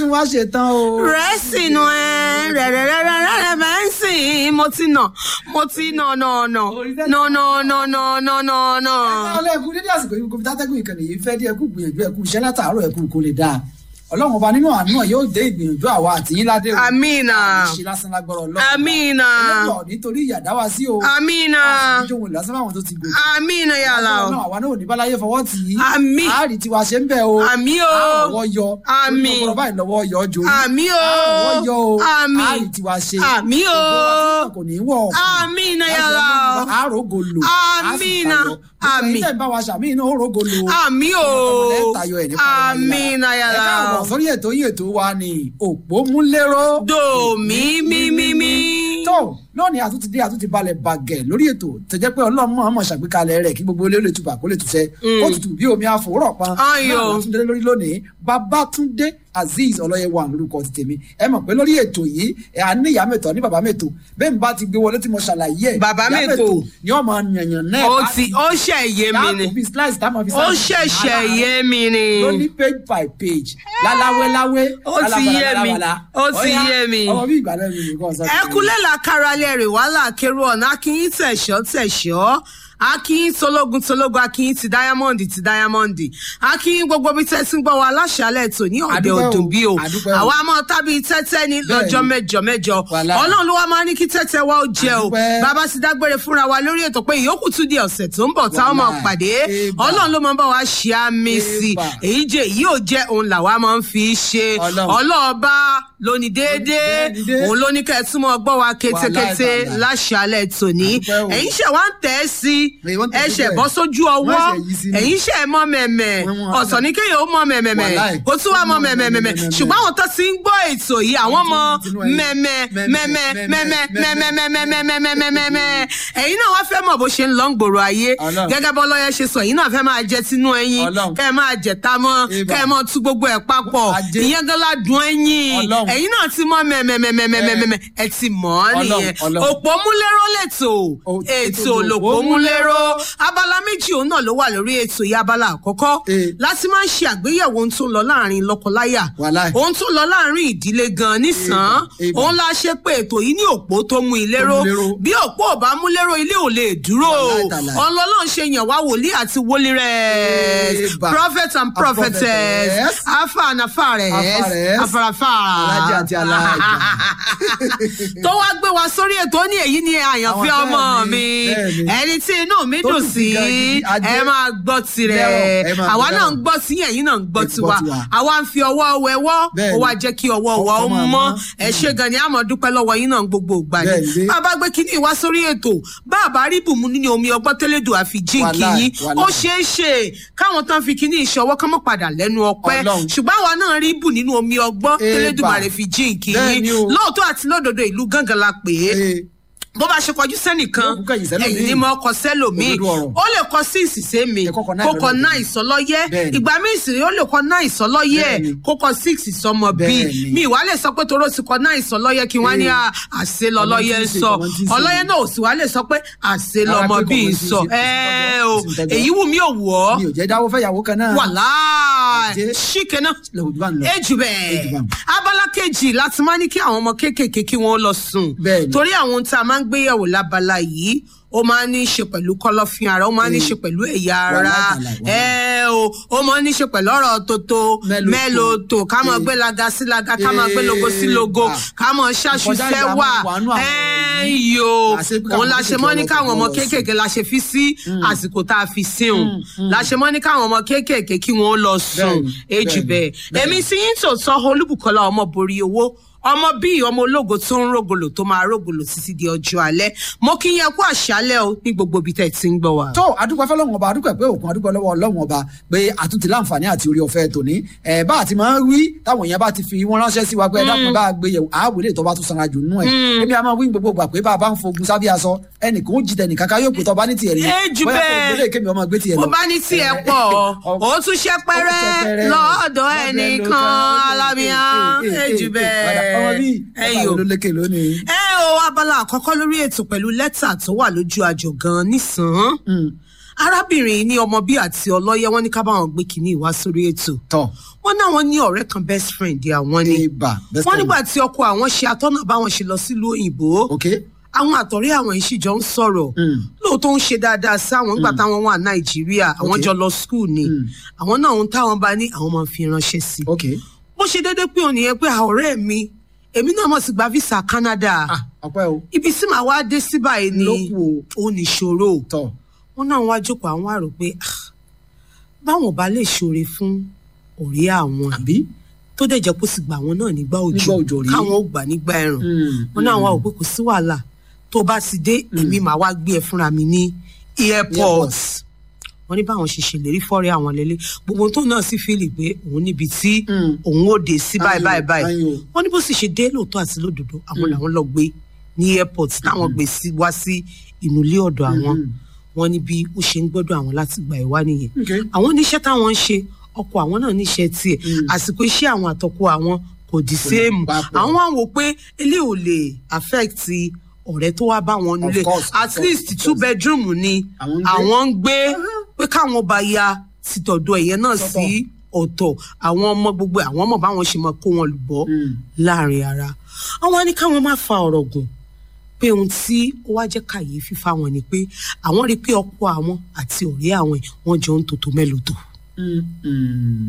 tún wá ṣe tán o. rẹ́sì nu ẹ rẹ̀rẹ̀rẹ̀rẹ̀rẹ̀ mẹ́sìn mo ti nà mo ti nà nà nà nà nà nà nà nà nà nà. ọlọ́ọ̀kú dédé àsìkò yìí kò fi tátẹ́gùn ìkànnì yìí fẹ́ dí ẹkú gbìyànjú ẹkú iṣẹ́ látàárọ̀ ẹkú kò lè dáa ọlọ́run ọba nínú àánú ẹ̀ yóò dé ìgbìyànjú àwa àtìyín ládé o amina ṣe lásán lágbára ọlọ́run amina ọlọ́run nítorí ìyàdá wa sí o amina ìjọwọ́ ìlọsán fáwọn tó ti gòkè amina yàrá o ọlọ́run àwa náà ò ní báláyé fọwọ́ tì í Àmín. àárí tiwa ṣe ń bẹ̀ o àmì o àrọ̀wọ́ yọ Àmín. ọ̀rọ̀ báyìí lọ́wọ́ yọ jò àmì o àrọ̀wọ́ yọ o àmì àárí tiwa ṣe àmì o kò ní wọ̀ ọ̀kùn amina yàrá o àrògò lò Àmínà. Àmín. àmì tẹ̀ ń bá wa ṣàmì iná òrògò lò àmì o amina ẹ yàrá káàbọ̀ o sórí ètò yín ètò wa ni òpómúléró dòmí mímímí. tó lónìí àtúntì dé àtúntì balẹ̀ bàgẹ̀ lórí ètò tẹ̀jẹ́ pé ọlọ́mọ ọmọ ṣàgbékalẹ̀ rẹ̀ kí gbogbo olè lè tubà kó lè túṣẹ́ kó tutù bí omi àfòwúrọ̀ pan Ayọ̀. náà látúndé lórí lónìí Babátúndé Azeez Ọlọ́yẹwà lórúkọ ti tèmi ẹ mọ̀ pé lórí ètò yìí ẹ à ní ìyá mẹ́tọ̀ ní bàbá mẹ́tọ̀ bẹ́ẹ̀ ni bá ti gbé wọlé tí mo ṣàlàyé ẹ̀ Bàbá ìyá mẹ́tọ̀. ni ọmọ yànyàn náà ó ti ó ṣẹ̀ yé mi ni táàkù bíi slice táwọn fi ó slice ṣẹ̀ṣẹ̀ ara- yé mi ni lóní page by page láláwéláwé Ó ti yé mi. Ó ti yé mi. ọmọ bí ìgbàlẹ̀ mi nìkan sọ. ẹkúnlẹ̀ la káralẹ̀ rè wàhálà kérò ọ̀nà akínyín tẹ̀ṣọ́ tẹ̀ṣọ́ akínyín tológun tológun akínyín ti diamond ti diamond akínyín gbogbo bí tẹ́tí ń gbọ́ wa aláṣálẹ̀ tò ní ọ̀dẹ̀ Àdúpẹ́ o, òdùn bí o àdúpẹ́ o. àwa máa tábí tẹ́tẹ́ ní lọ́jọ́ Bẹ́ẹ̀ni. mẹ́jọ mẹ́jọ Wàláhì. ọlọ́run ló wá máa ní kí tẹ́tẹ́ wa ó jẹ o Àdúpẹ́. bàbá ti dágbére fúnra wa lórí ètò pé ìyókù tún di ọ̀sẹ̀ tó ń bọ̀ táwọn máa Wàláhì. pàdé Ébà. ọlọ́run ló máa bá wa ṣe àmì sí Ébà. èyí jẹ́ èyí ò jẹ́ òun làwa máa ń fi ṣe Ọlọ́run. ọlọ́ọ̀bá lóní déédéé Déédéé. òun ló ní kẹ́ ẹ túmọ̀ gbọ́ wa kétékété Wàláhì, wàláhì. láṣálẹ̀ tòní Àdúpẹ́ o. ẹ̀yin ṣẹ̀ wá ń tẹ̀ ẹ́ sí Èyí wọ́n ń tẹ̀ ẹ sí ṣẹ̀ bẹ́ẹ̀. bọ́ sójú ọwọ́ Wọ́n ṣẹ̀ yí sí ni. ẹ̀yin ṣẹ̀ mọ́ mẹ̀mẹ̀ Wọ́n mú- ọ̀sán ní kéèyàn ó mọ́ mẹ̀mẹ̀mẹ̀ Wàláhì. kó tún wá mọ́ mẹ̀mẹ̀mẹ̀ mẹ̀mẹ̀mẹ̀. ṣùgbọ́n àwọn tó ti ń gbọ́ ètò yìí àwọn mọ tinú ẹ̀yìn. mẹ̀mẹ̀ mẹ̀mẹ̀ Mẹ̀mẹ̀, mẹ̀mẹ̀ mẹ̀mẹ̀mẹ̀mẹ̀mẹ̀mẹ̀mẹ̀ ẹ̀yin náà wá fẹ́ mọ̀ bó ṣe ń lọ ń gbòòrò ayé Ọlọ́run. gẹ́gẹ́ bọ́ lọ́yẹ ṣe sọ ẹ̀yin náà fẹ́ máa jẹ tinú ẹyin Ọlọ́run. kẹ́ ẹ máa jẹ tá mọ́ Ibà. kẹ́ ẹ mọ́ tú gbogbo ẹ̀ papọ̀ Ajé. ìyẹn gan ládùn ẹyin Ọlọ́run. ẹ̀yin náà ti mọ̀ mẹ̀mẹ̀mẹ̀mẹ̀mẹ̀mẹ̀ ẹ ti mọ̀ ọ́ Ọlọ́run, nìyẹn Ọlọ́run. òpómúléró lètò O- ètò ètò lòpómúléró abala méjì òun náà ló wà lórí ètò yìí abala àkọ́kọ́ Eh. láti máa ń ṣe àgbéyẹ̀wò ohun tó ń lọ láàrin lọ́kọláya Wàláhì. ohun tó ń lọ láàrin ìdílé gan nísàn Eba, eba. òun la ṣe pé ètò yìí ní òpó tó mú ilé ró Tó mú ilé ró. bí òpó ò bá mú lérò ilé ò lè dúró Wàláhì tàláhì. ọlọ́lọ́run ṣe yàn wá wòlíì àti wòlíì rẹ̀ Eba. prophet and prophetess prophetess. afa and afares Afares. afarafa Alájà àti alájà. tó wá gbé wa sórí ètò ó ní èyí ni àyànfẹ́ Àwọn ọmọ bẹ́ẹ̀ ni, mi bẹ́ẹ̀ ni. ẹni tí inú mi Tó dùn dùn sí sí gan gidi, ajé. ẹ máa gbọ́ tirẹ̀ Lẹ́rọ̀, ẹ máa àwa gbọ́ náà ń lẹ́rọ̀. gbọ́ sí ẹ̀yin náà ń gbọ́ Ẹ gbọ́ tiwa tiwa. àwa ń fi ọwọ́ wẹwọ́ Bẹ́ẹ̀ ó ni. wá jẹ́ kí ọwọ́ wa ó Ọkọ̀ máa mọ́ mọ́. ẹ ṣé gan ni àmọ́ dúpẹ́ lọ́wọ́ yín náà gbogbo ìgbà Bẹ́ẹ̀ ni ni. bàbá gbé kínní wá sórí ètò bàbá rí bùnmú nínú omi ọgbọ́n tẹ́lẹ̀dùn àfi jíǹkì Wàláì, yín ó wàláì. ṣeé ṣe káwọn tán fi kínní ìṣọwọ́ kán mọ́ padà lẹ́nu ọpẹ́ Ọlọ́run. ṣùgbọ́n àwa náà rí bù nínú omi ọgbọ́n Eba. tẹ́lẹ̀dùn àrẹ fi jíǹkì Bẹ́ẹ̀ ni yín o. lóòótọ́ àti lódodo ìlú gángan la pè é Ee, bó bá ṣe kọjú sẹ́nìkan Yóò kú kẹ̀yìn sẹ́lòmíì. ẹ̀yìn ni mo kọ sẹ́lòmíì Òdodo ọ̀rọ̀. ó lè kọ sí ìsìsẹ́ mi Ẹ kọ́kọ́ náà kó kọ ìlọ́lọ́yẹ. náà ìsọlọ́yẹ Bẹ́ẹ̀ni. ìgbà míì sì rí ó lè kọ náà ìsọlọ́yẹ Bẹ́ẹ̀ni. kó kọ six ìsọmọ bíi Bẹ́ẹ̀ni. mi ìwà lè sọ pé toró ti kọ náà ìsọlọ́yẹ kí wọ́n á ní Ee. à- àṣẹ lọ́lọ́yẹ Ọmọ ń tí ń ṣe, sọ ọmọ tí ń ṣe. ọlọ́yẹ náà ò sì wá lè sọ pé àṣẹ Rárá lọmọ pé bíi ń kọ̀ọ̀kan tí ń sọ ṣe, kò sí ẹ tọ́jọ́, o kò sí tọ́jọ́. èyí wù mí ò wù ọ́ mi ò jẹ́ dáwọ́ fẹ́yàwó kan náà. wàláì Ajé. ṣìkẹ́ náà lòdì bá ń lọ. ejù Ejù bẹ́ẹ̀ bá ń. abala kejì láti máa ní kí àwọn ọmọ kéékèèké kí wọ́n lọ sùn Bẹ́ẹ̀ni. torí àwọn ohun tá a máa ń gbéyàwó lábala yìí ó máa ń ní í ṣe pẹ̀lú kọ́lọ́fín ara ó máa ń ní í ṣe pẹ̀lú ẹ̀yà ara Wàláì, wàláì. ẹ o ó máa ń ní í ṣe pẹ̀lú ọ̀rọ̀ tótó Mẹ́lòtò. mẹ́lòtò ká máa Eh. gbé laga sí laga ká máa gbé logo sí logo Eh, ká máa ṣáṣu ìkọjá fẹ́ ìyá wà máa wà nú àwọn ẹ yìí. yo Àṣé pé káwọn òun la ṣe mọ́ ní kéékèèké káwọn ọmọ ọlọ́pàá lọ sùn. kéékèèké la ṣe fi sí àsìkò tá a fi sí òun la ṣe mọ́ ní káwọn ọmọ kéékèèké kí wọ́n lọ sùn Bẹ́ẹ̀ni, èjì bẹ́ẹ̀ni, bẹ́ẹ̀ èmi sí yín tòótọ́ olúbùkọ́lá ọmọ borí owó ọmọ bíi ọmọ ológo tó ń rògòlò tó máa rògòlò títí di ọjọ́ alẹ́ mo kí yẹn kú àṣálẹ́ o ní gbogbo ibi tẹ́ ẹ ti ń gbọ́ wa. tó adúpẹ́ fọlọ́run ọba adúpẹ́ pé òkun adúpẹ́ lọ́wọ́ ọlọ́run ọba pé àtúntì láǹfààní àti orí ọ̀fẹ́ tòní ẹ̀ bá àti máa ń wí táwọn èèyàn bá ti fi wọ́n ránṣẹ́ sí wa pé ẹ dákun bá a gbé yẹ̀wò àáwò lè tó bá tún sanra jù nínú ẹ̀ èmi a máa wí gbogbo gbà pé bá a bá ń fogun sábẹ́ aṣọ ẹnìkan ó jìtẹ̀ nìkan ká yóò pé tọ́ bá ní tiẹ̀ ní Ẹ jù bóyá kò bẹ́ẹ̀. gbélé kémi ọmọ gbé tiẹ̀ lọ. bó bá ní tí ẹ pọ̀ ó tún ṣe pẹ́rẹ́ ṣẹpẹrẹ. lọ́dọ̀ ẹnìkan alábíyán èjì ọmọ bíi bẹ́ẹ̀ ẹ̀yọ̀ ló lékè lónìí. ẹ o abala àkọ́kọ́ lórí ètò pẹ̀lú lẹ́tà tó wà lójú àjò gan-an nísàn-án arábìnrin yìí ní ọmọ bí àti ọlọ́yẹ wọn ní ká báwọn gbé kínní ìwá sórí ètò tọ wọn náwọn ní ọ̀rẹ́ kan best friend àwọn ni ibà best wọn friend. nígbà tí ọkọ àwọn ṣe atọ́nà báwọn ṣe lọ sílùú òyìnbó ok àwọn àtọ̀rẹ́ àwọn yìí sì jọ ń sọ̀rọ̀ Mm. lóòótọ́ ń ṣe dáadáa sí àwọn nígbà táwọn wà nàìjíríà àwọn Okay. jọ lọ skul ni Mm. àwọn náà ń táwọn bá ní àwọn máa fi ránṣẹ́ sí i ok bó ṣe déédéé pé òní yẹn pé "Ah, ọ̀rẹ́ mi èmi náà mọ̀ sí gba visa Canada ah ọpẹ́ o ibi tí màá wá dé sí báyìí ni lókù ó ní ìṣòro tọ wọn náà wá jókòó àwọn àrò pé "Ah, báwọn bá lè ṣoore fún ọ̀rẹ́ àwọn yìí àbí tó dẹ̀ jẹ́ kó sì gbà wọn náà nígbà òjò Nígbà òjò rí. káwọn ó gbà nígbà ẹ̀rùn Mm, wọn náà wá wò pé kò sí wàhálà tó bá ti dé èmi màá wá gbé ẹ fúnra mi ní airport wọn ní báwọn ṣe ṣèlérí fọ́rẹ́ àwọn lélẹ̀ gbogbo tó náà sì fíìlì pé òun níbi tí Mm. òun ó dé sí báyìí Ayò, báyìí báyìí ayò. wọn ní bó sì ṣe dé lóòótọ́ àti lódodo àwọn làwọn lọ gbé ní airport táwọn gbé sí wá sí inú ilé ọ̀dọ̀ àwọn Mhm. wọn ní bí ó ṣe ń gbọ́dọ̀ àwọn láti gbà ẹ̀ wá nìyẹn ok àwọn oníṣẹ́ táwọn ń ṣe ọkọ àwọn náà níṣẹ́ tiẹ̀ Mm. àsìkò iṣẹ́ àwọn àtọkọ àwọn kò di séèmù papọ̀. àwọn wá wò pé eléyìí ò lè affect ọ̀rẹ́ tó wá bá wọn nílé course, of at course, least of two course. bedroom ni Àwọn ń gbé. àwọn ń gbé pé káwọn bá ya ti tọ̀dọ̀ ẹ̀yẹ náà Sọ́tọ̀. sí ọ̀tọ̀ àwọn ọmọ gbogbo àwọn ọmọ báwọn ṣe máa kó wọn lùbọ́ Mm. láàrin ara àwọn á ní káwọn má fa ọ̀rọ̀ gùn pé ohun tí ó wá jẹ́ kàyéfì fáwọn ni pé àwọn rí i pé ọkọ àwọn àti ọ̀rẹ́ àwọn yìí wọ́n jọ ń tòtò mẹ́lòtò Mm, mm,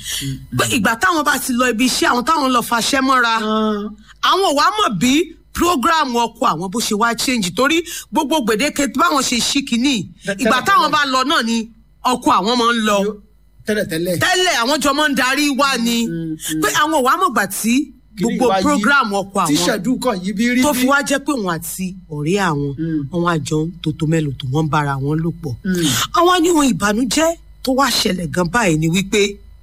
pé ìgbà táwọn bá ti lọ ibi iṣẹ́ àwọn táwọn lọ faṣẹ́ mọ́ra mm. àwọn ò wá mọ̀ bí program ọkọ àwọn bó ṣe wá change torí gbogbo gbèdéke báwọn ṣe ṣí kínní Tẹ́lẹ̀- ìgbà táwọn tẹ́lẹ̀. bá lọ náà ni ọkọ àwọn máa ń lọ tẹ́lẹ̀tẹ́lẹ̀ tẹ́lẹ̀ àwọn jọ máa ń darí wá ni Mm, mm. pé àwọn ò wá mọ̀ gbà tí Kìíní gbogbo wá yí. program ọkọ tí àwọn ṣẹ̀dú kan yìí bí rí tó bí. fi wá jẹ́ pé òun àti ọ̀rẹ́ àwọn Mm. àwọn àjọ tòtò mélòó tó wọ́n ń bára wọn lò pọ̀ Mm. àwọn aníwọ̀n ìbànújẹ́ tó wá ṣẹlẹ̀ gan báyìí ni wípé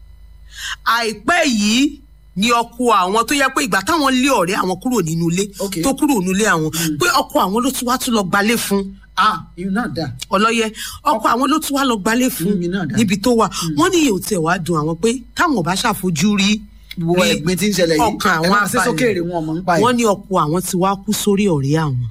àìpẹ́ yìí ni ọkọ àwọn tó yẹ pé ìgbà táwọn lé ọ̀rẹ́ àwọn kúrò nínú ilé Ok. tó kúrò nínú ilé àwọn pé ọkọ àwọn ló tún wá tún lọ gbalé fún ah ìyún náà dà ọlọ́yẹ ọkọ àwọn ló tún wá lọ gbalé fún Mm, náà dà. níbi tó wà wọ́n ní ìyẹn ò tẹ̀ wá dùn àwọn pé táwọn ò bá ṣàfojú rí wo rí ẹ̀gbin tí ń ṣẹlẹ̀ yìí ọkàn ẹ àwọn máa ṣe abalẹ̀. sókèèrè wọn ọmọ ń pa ẹ̀. wọ́n ní ọkọ àwọn ti wá kú sórí ọ̀rẹ́ àwọn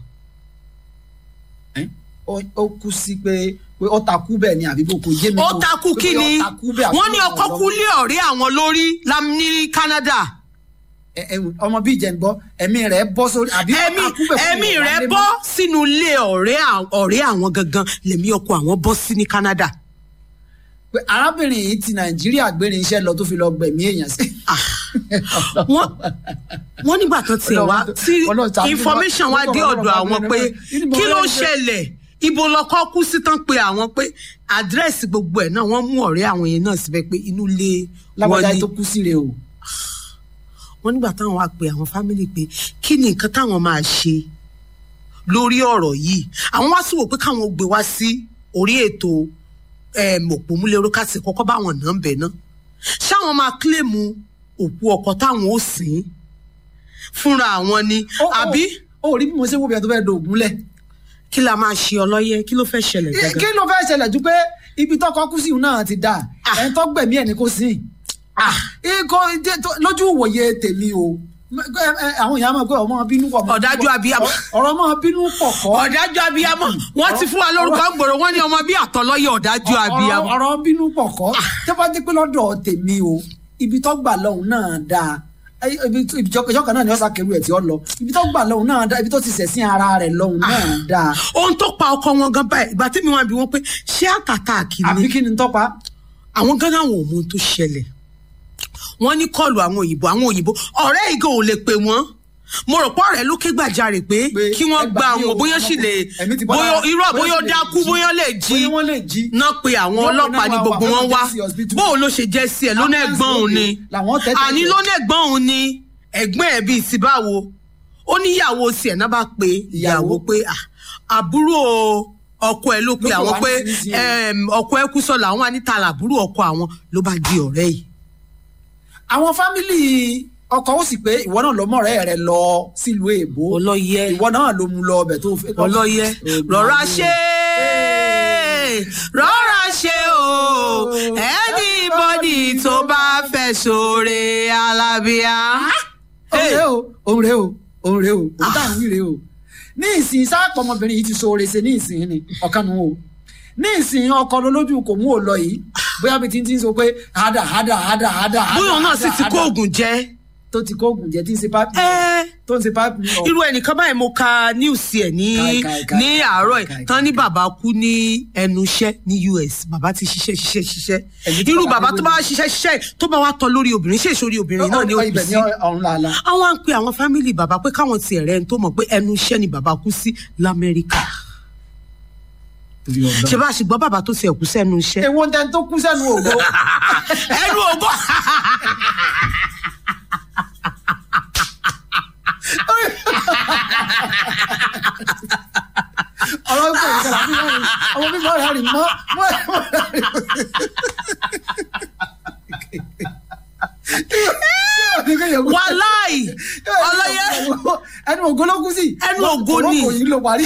Ẹ́, ó- ó kú sí pé pé ó takú bẹ́ẹ̀ ni àbí bó kò yé mi. ó kò- takú pé kí ni ó takú bẹ́ẹ̀ àbí wọ́n ní ó ọkọ lọ- kú lé ọ̀rẹ́ àwọn lórí lam- ní Canada Ẹ- ẹ- ọmọ bíi jẹ̀ ń gbọ́ ẹ̀mí rẹ̀ bọ́ sórí àbí ó ẹ̀mí takú bẹ́ẹ̀ fún ẹ̀mí ìwà rẹ̀ lé bọ́ mọ́. sínú ilé ọ̀rẹ́ à- ọ̀rẹ́ àwọn gangan lèmi ọkọ àwọn bọ́ sí ní Canada pé arábìnrin yìí ti nàìjíríà gbére iṣẹ́ lọ tó fi lọ gbẹ̀mí èèyàn sí. wọ́n wọ́n nígbà tó tiẹ̀ wá Ọlọ́run- tí Ọlọ́run ṣàánú information wa. wá dé Ọlọ́run ọ̀dọ̀ bá àwọn gbé pé ẹni bọ́ kí ló lọ́jọ́. ṣẹlẹ̀ ibo lọkọ kú sí tán pé àwọn pé àdírẹ́sì gbogbo ẹ̀ náà wọ́n mú ọ̀rẹ́ àwọn yẹn náà síbẹ̀ pé inú ilé wọn lágbájá ni tó kú síre o. wọ́n nígbà táwọn wá pe àwọn fámìlì pé kí ni nǹkan táwọn máa ṣe lórí ọ̀rọ̀ yìí àwọn wá sí wò pé káwọn gbé wá sí orí ètò òpómúlérò kásì kọ́kọ́ báwọn náà ń bẹ̀ náà ṣáwọn máa kílèmù òkú ọkọ táwọn ó sìn fúnra àwọn ni Ó- ó- àbí ó rí bí mo ṣe wo bí ẹ tó fẹ́ do ògùn lẹ̀. kí la máa ṣe ọlọ́yẹ kí ló fẹ́ ṣẹlẹ̀ kí gangan. ló fẹ́ ṣẹlẹ̀ ju pé ibi tọkọ kú sí ìhun náà ti dà Ah. ẹ̀ ń tọ́ gbẹ̀mí ẹ̀ ní kò sí. ikọ̀ jẹ́ tó- lójú ìwòye tèmi o ẹ- ẹ- àwọn èèyàn máa pé ọmọ bínú pọ̀ mọ́- Ọ̀dájú abiyamọ. ọ̀rọ̀ ọmọ bínú pọ̀ kọ́. ọ̀dájú abiyamọ wọ́n ti fún wa lórúkọ gbòòrò wọ́n ní ọmọ bí àtọlọ́yẹ ọ̀dájú abiyamọ. ọ̀rọ̀ ọ̀rọ̀ bínú pọ̀ kọ́ tó bá jẹ́ pé lọ́dọ̀ tèmi o ibi tó gbà lọ́hùn náà dáa Ẹ- ibi tó- ibi tó- ìjọba náà ni ọ̀sà kẹrù ẹ̀ tí ó lọ ibi tó gbà lọ́hùn náà dáa ibi tó ti sẹ̀sìn ara rẹ̀ lọ́hùn náà dáa ohun tó pa ọkọ wọn gan báyìí ìgbà tẹ́mi wọn bí wọn pé ṣé àtàtàkì àbí ni kí ni tọ́pa àwọn gánà àwọn ò mọ ohun tó ṣẹlẹ̀ wọ́n ní kọlù àwọn òyìnbó àwọn òyìnbó ọ̀rẹ́ ìgò ò lè pè wọ́n mo rò pọ̀ ọ̀rẹ́ ló ké gbàjarè pé Pé kí wọ́n ẹ gba gbà mí àwọn o, bóyá sì lè ẹ̀mí ti bọ́ bóyá lára, irọ́ bóyá bóyá ó sì lè dákú jí. bóyá lè jí bóyá wọ́n lè jí náà pe àwọn Wọ́n ọlọ́pàá náà ní wá gbogbo wá, wọn wọ́n wá jẹ́ sí hospital. bóun ló ṣe jẹ́ sí ẹ̀ lónà Ambulance ẹ̀gbọ́n òun ni lóde, làwọn tẹ́tẹ́ àní tẹ́. lónà ẹ̀gbọ́n òun ni ẹ̀gbọ́n ẹ̀ bíi ti báwo ó níyàwó tiẹ̀ náà bá pe ìyàwó pé "Ah, àbúrò ọkọ ẹ̀ ló pe Ló pè àwọn wá pé nísinsìnyí. em, ọkọ ẹ̀ kú sọ̀lá àwọn anítà làbúrò ọkọ àwọn ló bá di ọ̀rẹ́ yìí àwọn fámìlì ọkọ ó sì pé ìwọ náà lọ mọ ọ̀rẹ́ rẹ lọ sílùú èbó ọlọ́yẹ ìwọ náà ló mú lọ ọbẹ tó fẹ́. ọlọ́yẹ rọra ṣe rọra ṣe o anybody tó bá fẹ́ sóore alábíà. òun rèé o òun rèé o òun rèé o òun táwọn wí rèé o ní ìsìn sáàpọ̀ ọmọbìnrin yìí ti ṣoore ṣe ní ìsìn ni ọ̀kan nu o ní ìsìn ọkọ lolójú kò mú ò lọ yìí bóyá bí tí ń tí ń sọ pé hádà hádà hádà hádà bóyá òun náà sì ti kó oògùn jẹ. tó ti kó oògùn jẹ tí ń ṣe pápí ẹ tó ń ṣe pápí ọ irú ẹnìkan báyìí mo ka news ẹ ní Kai, kai, kai, ní àárọ̀ kai, kai, ẹ̀ tán ní bàbá kú ní ẹnu iṣẹ́ ní US bàbá ti ṣiṣẹ́ ṣiṣẹ́ ṣiṣẹ́ Ẹ̀yin tí irú bàbá bàbá gbé tó bá ṣiṣẹ́ ṣiṣẹ́ tó bá wá tọ́ lórí obìnrin ṣé èso orí obìnrin náà ni ó kù ibẹ̀ sí ní ọ̀run làálà àwọn à ń pe àwọn fámìlì bàbá pé káwọn ti ẹ̀rẹ́ ń tó mọ̀ pé ẹnu iṣẹ́ ni bàbá kú sí lamẹ́ríkà ṣe bá a sì gbọ́ bàbá tó ti ẹ̀kú sẹ́nu iṣẹ́ èwo tẹ́ tó kú sẹ́nu ògo ẹnu ògbó ọ̀rọ̀ ń pè é kẹlẹ́ àbí wọ́n rí ọmọ bíbí ọ̀rẹ́ rí mọ́ mọ́ wàláì ọlọ́yẹ ẹnu ògo ló kú sí Ẹnu ògo ni. ògo yìí ló parí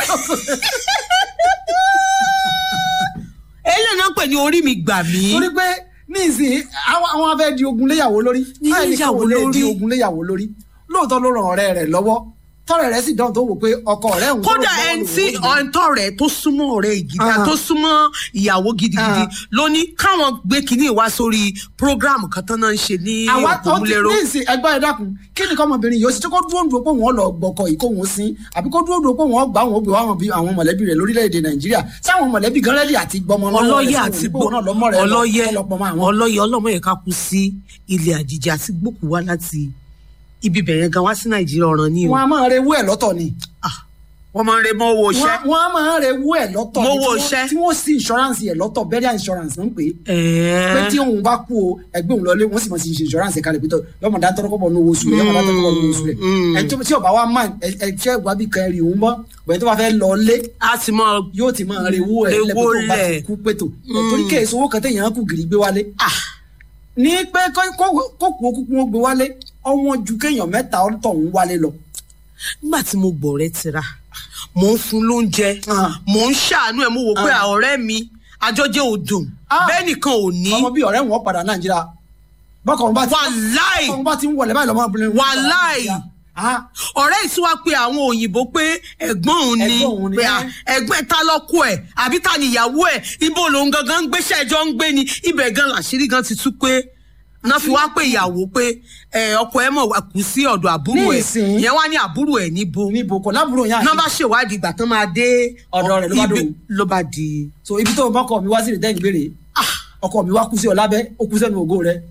eléyìí náà ń pè ní orí mi gbà mí torí pé ní ìsìn àwọn àwọn afẹ́ di ogun léyàwó lórí Ní báyìí ni léyàwó kò lè di lórí. ogun léyàwó lórí lóòótọ́ ló ràn ọ̀rẹ́ rẹ̀ lọ́wọ́ tọ́rẹ̀ rẹ̀ sì dán tó wò pé ọkọ rẹ̀ ń kódà ẹni tí ọ̀ǹtọ̀ rẹ̀ tó súnmọ́ ọ̀rẹ́ ìgìdá Ah. tó súnmọ́ ìyàwó gidigidi Ah. ló ní káwọn gbé kínní wá sórí prógráàmù kan tán náà ń ṣe ní àwa ó ti òpómúléró ní ìsìn ẹgbẹ́ ẹ dákun kí ni kọ́mọbìnrin yìí ó sì tí kò dúró dúró pé wọ́n lọ gbọ́kọ yìí kó wọ́n sin àbí kó dúró dúró pé wọ́n gbà wọ́n gbé àwọn bí àwọn mọ̀lẹ́bí rẹ̀ lórílẹ̀‐èdè nàìjíríà sáwọn mọ̀lẹ́bí gan rẹ́dí àti gbọmọ lọ́wọ́ rẹ̀ ọlọ́yẹ sí àti òun nípò náà lọ́mọ rẹ̀ lọ- ọlọ́yẹ lọ́pọ̀ mọ́ àwọn. ọlọ́yẹ ọlọ́mọ yẹn ká kú sí ilẹ̀ àjèjì àti gbòkú wá láti ibi bẹ̀rẹ̀ gan wá sí nàìjíríà ọ̀ràn ní o wọ́n á máa rewú ẹ̀ lọ́tọ̀ ni Ah, wọ́n máa ń re mọ́ owó iṣẹ́ wọ́n wọ́n á máa rewú ẹ̀ lọ́tọ̀ ni Mówó tí wọ́n- iṣẹ́. tí wọ́n sí insurance ẹ̀ lọ́tọ̀ burial insurance ń pè é pé tí ẹ̀ẹ́ òun bá kú o ẹgbẹ́ òun lọlé wọ́n sì mọ̀ sí ṣe insurance kalẹ̀ pé tọ́ yọmọ dá tọ́rọ́ kọ́bọ̀ ní owó oṣù rẹ̀ yọmọ dá tọ́rọ́ kọ́bọ̀ ní owó oṣù rẹ̀ Mm. ẹ̀ tó tí ọba wa máa ẹ̀ ẹ̀ tí ẹ̀gbá bí kan rí òun mọ́ bẹ̀rẹ̀ tó bá fẹ́ lọ lé a sì mọ yóò ti máa rewó ẹ̀ Rewó lẹ́pẹ́ tó bá ti lẹ̀. kú pétò torí kéèsì owó kan téèyàn kù gírí gbé wálé ah ní pé kó kó kú okú kún ó gbé wálé ọwọ́n ju kéèyàn mẹ́ta ọ̀tọ̀ ń wálé lọ. nígbà tí mo gbọ́ ọ̀rẹ́ tira mò ń fún lóúnjẹ Ah. mò ń ṣàánú ẹ̀ mo wò pé Ah. ọ̀rẹ́ mi àjọjẹ́ ò dùn Ah. bẹ́ẹ̀ nìkan ò ní ọmọ bíi ọ̀rẹ́ wọn padà nàìjíríà bọ́kọ̀ wọn bá ti wàláì bọ́kọ̀ wọn bá ti ń wọlé báyìí lọ́mọ obìnrin wọn padà Wàláì. Nàìjíríà. Ah, ọ̀rẹ́ yìí tí wàá pe àwọn òyìnbó pé ẹ̀gbọ́n òun ni Ẹ̀gbọ́n òun ni, pé à, ẹ̀gbọ́n ta lọ́kọ ẹ̀ àbí ta níyàwó ẹ̀ ibo lòun gangan ń gbéṣẹ́ ẹjọ́ ń gbé ni ibẹ̀ gan làṣírí gan ti tú pé náà fi wá pé ìyàwó pé ẹ, ọkọ ẹ̀ mọ̀ wá kú sí ọ̀dọ̀ àbúrò ẹ̀ Nísìnyí. ìyẹn wá ní àbúrò ẹ̀ níbo níbo kò lábúrò yẹn náà àti bá ṣèwádìí ìgbà tán máa dé Ọ̀dọ̀ rẹ̀ ló bá ibi- dòun. ló bá di so ibi tó bọ́kọ̀ mi wá sí ìrètẹ́ ìgbére ọkọ mi wá kú sí ọ lábẹ́ ó kú sẹ́nu ògo rẹ̀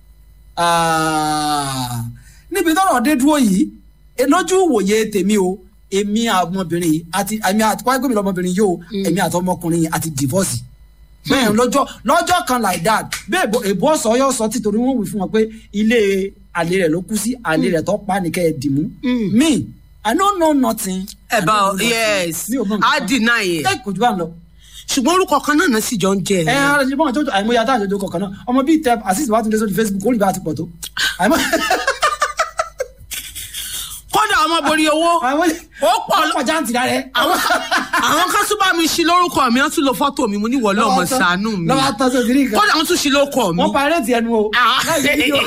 Ah, níbi tọ́rọ̀ dé dúró yìí e- lójú ìwòye tèmi o èmi ọmọbìnrin yìí àti èmi àti wáyé gómìnà ọmọbìnrin yìí o èmi àti ọmọkùnrin yìí àti divorce bẹ́ẹ̀ lọ́jọ́ lọ́jọ́ kan like that bẹ́ẹ̀ èbó- èbó ọ̀sọ́ yóò sọ títorí wọ́n wí fún wọn pé ilé àlè rẹ̀ ló kú sí àlè rẹ̀ tó pa nìkẹ́ ẹ̀ dìmú Mm. me i no know nothing. I about don't know nothing. yes mi ò mọ nǹkan á kan. deny ẹ̀ ẹ kò jù bá ń lọ ṣùgbọ́n orúkọ kan náà náà sì jọ ń jẹ ẹ ara ṣe bọ́n àjọjọ àìmọye adá àjọjọ kọ̀ọ̀kan náà ọmọ bíi tẹ àṣìṣe wàá tún dé sórí facebook ó rí bá a ti pọ̀ tó àìmọ- kódà ọmọ borí owó àìmọye ó pọ̀ ọ̀pọ̀ jáǹtì rà rẹ. àwọn àwọn kan tún bá mi ṣí lórúkọ mi wọ́n tún lo fọ́tò mi mo ní wọlé ọmọ ṣàánú mi lọ́wọ́ tán sí òdìrí nǹkan kódà wọ́n tún ṣí lórúkọ mi wọ́n pa ẹrẹ́tì ẹnu o Ah. láì sí fídíò.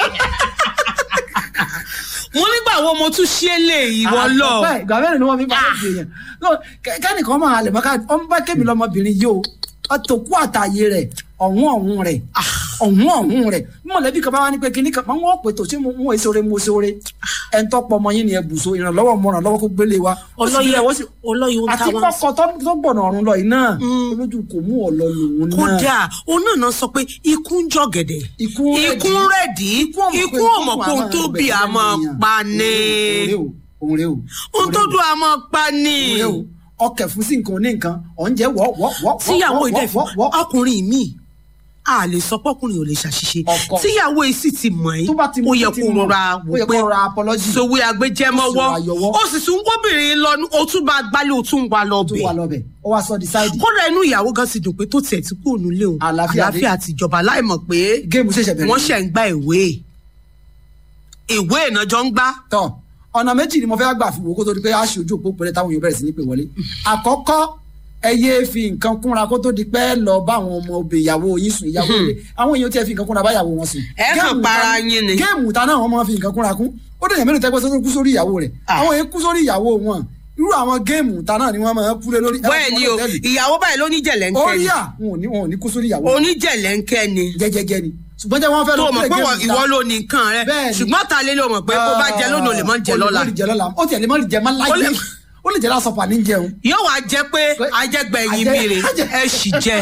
mo nígbà wo mo tún ṣí èlé ìwọ lọ Bẹ́ẹ̀, ìgbà mẹ́rin ni wọ́n fi pa ẹrẹ́tì èèyàn No, kẹ- kẹ́nìkan máa halẹ̀ mọ́ká ọmọ bá kébì lọmọbìnrin yìí o ọtòkú àtàyè rẹ̀ ọ̀hún ọ̀hún rẹ̀ ọ̀hún ọ̀hún rẹ̀ bí mọ̀lẹ́bí kan bá wá ní pé kíní kan máa ń wọ́n pè tó ṣé mo mú èso re mo ṣe ore ẹ̀ ń tọ́pọ̀ ọmọ yín ni ẹ bùsọ ìrànlọ́wọ́ mo ràn lọ́wọ́ kó gbélé wa Ó sì ọlọ́yẹ yẹ, ó sì ọlọ́yẹ ohun àti táwọn kọ́kọ́ tó tó gbọ̀nà ọ̀run lọ yìí náà olójú kò mú ọ lọ lòun náà kódà òun náà náà sọ pé ikú ń jọ gẹ̀dẹ̀ Ikú ń rẹ̀dí. ikú ń rẹ̀dí ikú ọmọ kó ohun tó bí a máa pa ni òun rè o ohun tó dùn a máa pa ni òun rè o ọkẹ fún sí nǹkan oní nǹkan ọ̀njẹ́ wọ́ wọ́ wọ́ tíyàwó wọ́, ìdẹ́fẹ́ wọ́, wọ́. ọkùnrin mi a lè sọ pọ́kùnrin ò lè ṣàṣìṣe Ọkọ. tíyàwó yìí sì ti mọ̀ tó bá ti ẹ́ mú ó yẹ títí kó mọ̀, rọra ó wò yẹ pé kó rọra apology sowé agbẹjẹmọwọ Ó sì wà yọwọ́. ó sì tún gbóbìnrin lọ ó tún bá gbálẹ̀ ó tún wà lọ tó bẹ̀ wà lọ́bẹ̀ ó wá sọ decide kódà inú ìyàwó gan ti dùn pé tó tiẹ̀ tí kò nílé òun Àlàáfíà dé. àlàáfíà ti jọba láìmọ̀ pé géèmù ṣẹ̀ṣẹ̀ bẹ̀rẹ̀ wọ́n ṣẹ̀ ń gba ìwé ìwé ìnájọ́ ń gbá tọ ọ̀nà méjì ni mo fẹ́ gbà fi wò kó tó di pé a ṣe ojú òpó pẹ̀lẹ́ táwọn èèyàn bẹ̀rẹ̀ sí ní pè wọlé àkọ́kọ́ ẹ yéé fi nǹkan kúnra kó tó di pé ẹ lọ bá àwọn ọmọ obì ìyàwó yín sùn ìyàwó ilé àwọn èèyàn tí ẹ fi nǹkan kúnra bá ìyàwó wọn sùn. Ẹ kàn Géèmù para ta- yín ni. géèmù ta náà wọn máa fi nǹkan kúnra kún ó dẹ̀ yẹn mélòó tẹ́gbẹ́ tó kú sórí ìyàwó rẹ̀ Ah. àwọn èèyàn kú sórí ìyàwó wọn irú àwọn géèmù ta náà ni wọ́n máa ń kúlé lórí. bẹ́ẹ̀ ni o ìyàwó báyìí ló ní jẹ̀lẹ́ńkẹ́ orí ni à wọn ò ní wọn ò ní kú sórí ìyàwó oníjẹ̀lẹ́ńkẹ́ ni jẹjẹjẹ ni ṣùgbọ́n jẹ́ wọ́n fẹ́ tó lọ o mọ̀ play pé game wọ́n- ta. ìwọ ló ní nǹkan rẹ Bẹ́ẹ̀ ni. ṣùgbọ́n ta lé ló mọ̀ pé kó bá jẹ lónìí o lè mọ́ jẹ Ó lè lọ́la má jẹ lọ́la ó tiẹ̀ lè má jẹ má Ó láyé lè- ó lè jẹ lásán pa ní jẹun. yóò wá jẹ pé ajẹgbẹ̀yìn Ajẹ- mi rè ajẹ- ẹ sì jẹ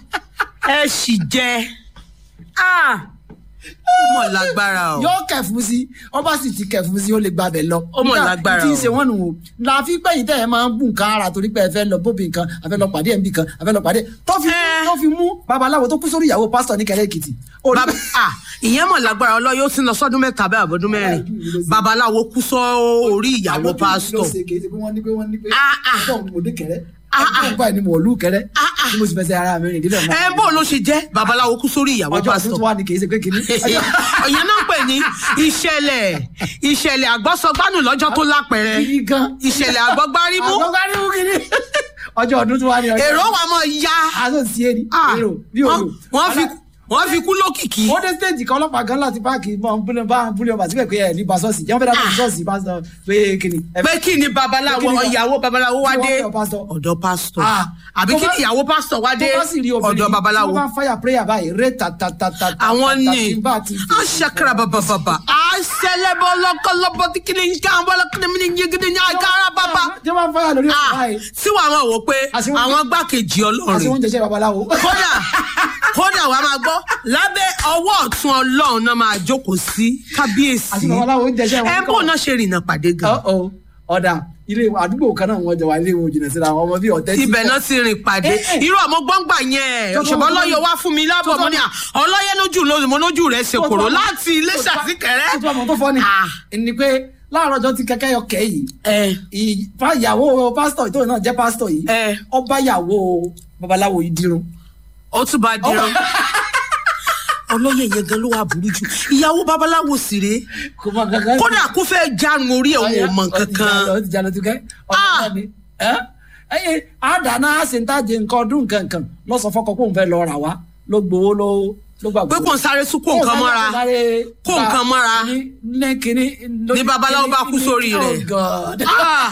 ẹ sì jẹ ah ó mọ̀ lágbára o yóò kẹfún sí ọba sì ti kẹfún sí ó lè gbàbẹ lọ. Ó mọ̀ lágbára tí ń o. ṣe wọ́n nù o la fi gbẹ̀yìn tẹ̀ ẹ́ máa ń bù nǹkan ara torí pé ẹ fẹ́ lọ bóbi nǹkan ẹ fẹ́ lọ pàdé ẹ̀ ń bì kan ẹ fẹ́ lọ pàdé tó fi Ẹ. tó fi mú babaláwo tó kú sórí ìyàwó pásítọ̀ ní kẹrẹ́ èkìtì. Ó ní- Bab- ah, ìyẹn mọ̀ lágbára ọlọ́yọ́ ó ti lọ sọ́dún mẹ́ta bẹ́ẹ̀ àbọ̀dún mẹ́rin babaláwo kú sọ orí ìyàwó Àlọ́ kí ni ló pásítọ̀ ṣe? Kì í ṣe pé wọ́n ní pé wọ́n ní pé Ah, ah. ọjọ́ òun mo dé kẹrẹ́ Ah, ah. ọjọ́ báyìí ni mo lù kẹrẹ́ Ah, ah. tí mo sì fẹsẹ̀ ara mi rìn dídẹ̀ mọ́. ẹ bó ló ṣe jẹ́ babaláwo kú sórí ìyàwó ọjọ́ ọdún pásítọ̀ tó wà ní kì í ṣe pé kìíní. ìyẹn náà ń pè ní ìṣẹ̀lẹ̀ ìṣẹ̀lẹ̀ àgbọ́sọgbánù lọ́jọ́ tó lápẹ̀rẹ̀ Kìíní gan. ìṣẹ̀lẹ̀ àgbọ́gbárímú àgbọ̀gbárímù kìíní. ọjọ́ ọdún tó wà ní ọjọ́. èrò wa mọ̀ ya aṣọ sí ẹni. Ah, èrò bí wọ́n òru. wọ́n fi wọ́n fi kú lókìkí ó dé stage kan ọlọ́pàá gan láti páàkì mọ búlẹ̀ bá búlẹ̀ ọba síbẹ̀ pé ẹ̀ ní basọ́ọ̀sì jẹ́ wọ́n fẹ́ dábàá sọ́ọ̀sì pásítọ̀ pé kìíní. ẹ pé kí ni babaláwo Pé kí ni- ìyàwó babaláwo wá kí dé wọ́n fẹ́ pásítọ̀. ọ̀dọ̀ pásítọ̀ Ah, àbí tó kí bá- ni ìyàwó pásítọ̀ wá dé tó bá sì rí obìnrin ọ̀dọ̀ babaláwo tí wọ́n bá ń fire prayer báyìí ré tatatata. àwọn ni a ṣakara bababa a ṣẹlẹbọ lọkọlọbọ tí kìíní nǹkan àwọn ọlọkùnrin mi ní yegede ní àgàrà bàbá tí wọ́n bá ń fire lórí ọ̀sán Ah, báyìí. tí wàá máa wò pé Àṣìwọ́n- àwọn gbákejì àti ọlọ́run wọ́n jẹ́jẹ́ babaláwo. kódà kódà wàá máa gbọ́ lábẹ́ ọwọ́ ọ̀tún ọlọ́run náà máa jókòó sí kábíyèsí àti babaláwo ń jẹ́jẹ́ wọn. ẹ bó náà ṣe rìnnà pàdé gan Ọ̀-ọ̀, ọ̀dà ilé àdúgbò kan náà wọ́n jọ wà ilé wọn jìnnà síra àwọn ọmọ bíi ọ̀tẹ́ tí- ibẹ̀ náà ti rìn pàdé Eh, eh. irú àmọ́ gbọ́ngbà yẹn Tó tó òṣèbọ́ tó ọlọ́yẹ tó- wá fún mi lábọ̀ tó tó- mọ́ ni à, ọlọ́yẹ lójú lójú mo lójú rẹ̀ ṣe tó- kòrò tó- láti ilé tó- tó- ṣàtìkẹ́rẹ́. tó- tó- tó fọ́ ni Ah. ni pé láàárọ̀ ọjọ́ tí kẹ́kẹ́ yọ kẹ́ yìí ẹ ì- fa- ìyàwó pásítọ̀ tó náà jẹ́ pásítọ̀ yìí ẹ ọba ìyàwó babaláwo yìí dirun. ó tún bá dirun ọlọ́yẹ yẹn gan ló wà burú jù ìyàwó babaláwo sì rèé kò mọ kankan. kódà kó fẹ́ jarun orí ẹ̀ òun ò mọ̀ kankan ó ti jalọ tukẹ́. Ah. ẹyẹ àdáná àṣetàjẹ nǹkan ọdún nǹkankan lọ́sọ̀ fọkọ kó n fẹ́ lọ rà wá ló gbowó ló ló gbàgbọ́. pé kò ń sáré sún kó nǹkan mọ́ra kó nǹkan mọ́ra. ní kíní. Ní babaláwo bá kú sórí rẹ̀. Oh God. Ah!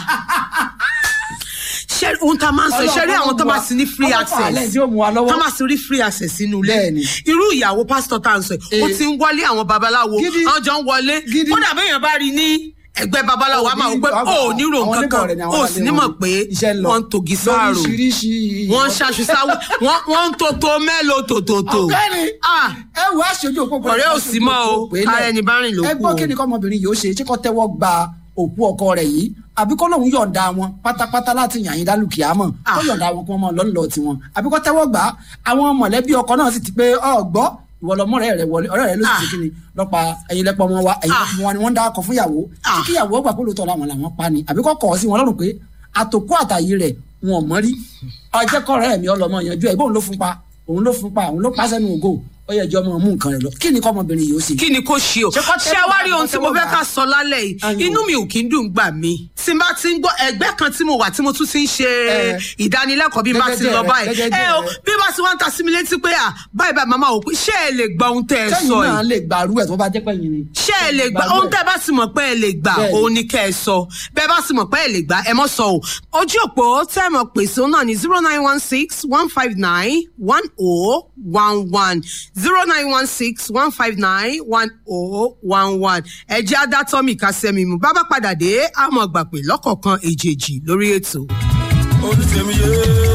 ṣé ohun tá a máa ń sọ ṣe rí àwọn tó bá sí ní free Ọlọ́pàá alẹ́ access tí ó mú wa lọ́wọ́. tó máa sí rí free access sínú ilé Bẹ́ẹ̀ni. irú ìyàwó pásítọ̀ tá à ń sọ yìí ó Eh. ti ń wọlé àwọn babaláwo Gidi. wọ́n jọ ń wọlé Gidi. kódà béèyàn bá rí ní ẹgbẹ́ babaláwo a máa wò pé Àwọn- ó ní ro àwọn nǹkan oníbọ̀ rẹ̀ ni kan àwọn ó alẹ́ sì ní wọn. mọ̀ pé Iṣẹ́ ń lọ. wọ́n ń togi sáàrò lóríṣiríṣi. wọ́n ń ṣaṣu sáwọ́ wọ́n- wọ́n ń tòtò mélòó tòtòtò ọ̀gbẹ́ni Ah! ẹ wo aṣojú òpópó Ọ̀rẹ́ ò sí mọ́ o, kára ẹni bá rìn ló ẹ kù gbọ́ o. kí ni kọ́mọbìnrin yìí ó ṣe ṣé kó tẹ́wọ́ gba òkú ọkọ rẹ̀ yìí àbí kó lóun yọ̀ǹda wọn pátápátá láti yàn yín dálùkìá mọ̀ kó Ah. yọ̀ǹda wọn kó wọn mọ̀ lọ́nlọ́ tiwọn àbí kó tẹ́wọ́ gbà á àwọn mọ̀lẹ́bí ọkọ náà sì ti pé ọ̀gbọ́ ìwọ lọmọ rẹ rẹ wọlé ọ̀rẹ́ rẹ ló sì Ah. ti kí ni lọpa ẹyin lẹpọ ọmọ wa ẹyin Ah. lẹpọ wọn ni wọn ń dákọ fún ìyàwó Ah. kí ìyàwó gbà pé lóòótọ́ làwọn làwọn pa ni àbí kó kọ̀ ọ́ sí wọn lọ́rùn pé àtòkú àtàyè rẹ̀ wọn ò mọ́ rí ọjẹ́kọ̀ rẹ̀ mi ọlọmọ yanjú ẹ̀ bóun ló fún pa òun ló fún pa òun ló pa sẹ́nu ògo ó yẹ jọ ọmọ mú nǹkan rẹ̀ lọ kí ni kọ́mọbìnrin yìí ó ṣe. kí ni kò ṣe o Ṣé kó tẹ́wọ́ ṣé wá rí gbà, ohun tí mo kó fẹ́ tẹ́wọ́ ká gbà? sọ lálẹ́ yìí Ayò. inú mi ò kí ń dùn gbà mí tí n bá ti ń gbọ́ ẹgbẹ́ kan tí mo wà tí mo tún ti ń ṣe Eh. ìdánilẹ́kọ̀ọ́ bí n bá ti Gẹ́gẹ́ lọ rẹ, báyìí gẹ́gẹ́ ẹ o rẹ. bí bá ti wá ń ta sí mi létí pé à báyìí báyìí màmá ò pé ṣé ẹ lè gba ohun tẹ́ ẹ sẹ́yìn sọ náà yìí lè gbàrú ẹ̀ tó bá jẹ́ pẹ́yìn ni. ṣé ẹ lè gbà Gbàrú ohun ẹ̀. tẹ́ ẹ bá sì mọ̀ pé ẹ lè gbà Bẹ́ẹ̀ni. òun ni kẹ́ ẹ sọ bẹ́ẹ̀ bá sì mọ̀ pé ẹ lè gbà ẹ mọ̀ sọ o ojú òpó tẹ́ ẹ mọ̀ pèsè òun náà ní zero nine one six one five nine one oh one one zero nine one six one five nine one oh one one ẹ jẹ́ adátọ́mì kásẹ́mi mu bá bá padà dé àmọ́ gbà pé lọ́kọ̀ọ̀kan èjèèjì lórí ètò. olùsèmíye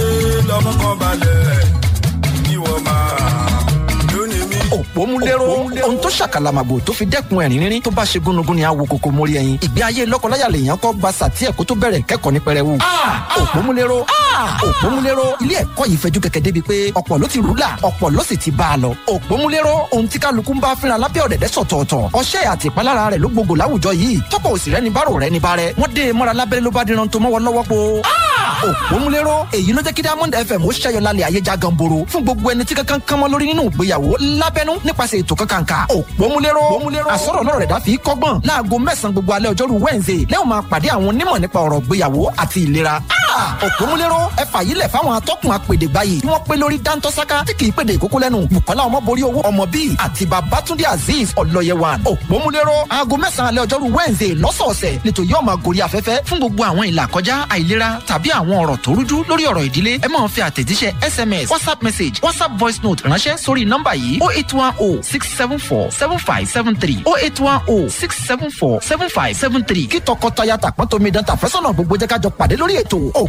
lọmọ kan balẹ̀ ìwọ máa lónìí mi. òpómúléró ohun tó ṣàkàlàmàgbò tó fi dẹ́kun ẹ̀rín rírín tó bá ṣe gúnugún ni àwo kòkó mórí ẹyin ìgbé ayé lọ́kọláya lèèyàn kọ́ gba sàtí ẹ̀kọ́ tó bẹ̀rẹ̀ kẹ́kọ̀ọ́ ní pẹrẹwu. òpómúléró òpómúléró ilé ẹ̀kọ́ yìí fẹjú kẹ̀kẹ́ débi pé ọ̀pọ̀ ló ti rúlà ọ̀pọ̀ ló sì ti bá a lọ. òpómúléró ohun tí kálukú ń bá fínra lábẹ́ ọ̀dẹ̀dẹ̀ sọ̀tọ̀ọ̀tọ̀ ọṣẹ́ àti ìpalára rẹ̀ ló gbogbo láwùjọ yìí tọ́pọ̀ òsì rẹ̀ ní bárò rẹ̀ ní bárẹ̀ wọ́n dé e mọ́ra lábẹ́rẹ́ ló bá díran tó mọ́wọ́ lọ́wọ́ po. òpómúléró èyí ló jẹ́ kí diamond fm ó ṣẹ́yọ lálẹ́ ayé já ganboro fún gbogbo ẹni tí kankan kan mọ́ lórí nínú ìgbéyàwó lábẹ́nú nípasẹ̀ ètò kankanka òpómúléró àsọ̀rọ̀ náà rẹ̀ dá fi kọ́gbọ́n láago mẹ́sàn-án gbogbo alẹ́ ọjọ́rú wednesday lẹ́yìn máa pàdé àwọn onímọ̀ nípa ọ̀rọ̀ ìgbéyàwó àti ìlera òpómúléró ẹ fàyílẹ̀ fáwọn atọ́kùn apèdè báyìí tí wọ́n pé lórí dáńtọ́sáká tí kì í pèdè ìkókó lẹ́nu bukola ọmọborí owó ọmọ bíi àti babatunde azeez ọlọ́yẹwàn òpómúléró aago mẹ́sàn-án alẹ́ ọjọ́rú wednesday lọ́sọ̀ọ̀sẹ̀ nítorí yóò máa gorí afẹ́fẹ́ fún gbogbo àwọn ìlà kọjá àìlera tàbí àwọn ọ̀rọ̀ tó rújú lórí ọ̀rọ̀ ìdílé ẹ máa fi àtẹ̀jíṣẹ́ sms whatsapp message whatsapp voice note ránṣẹ́ sórí nọ́mbà yìí oh eight one oh six seven four seven five seven three oh eight one oh six seven four seven five seven three kí tọkọtaya tàpọ́n tómi dán tàfẹ́sọ̀nà gbogbo jẹ́ ká jọ pàdé lórí ètò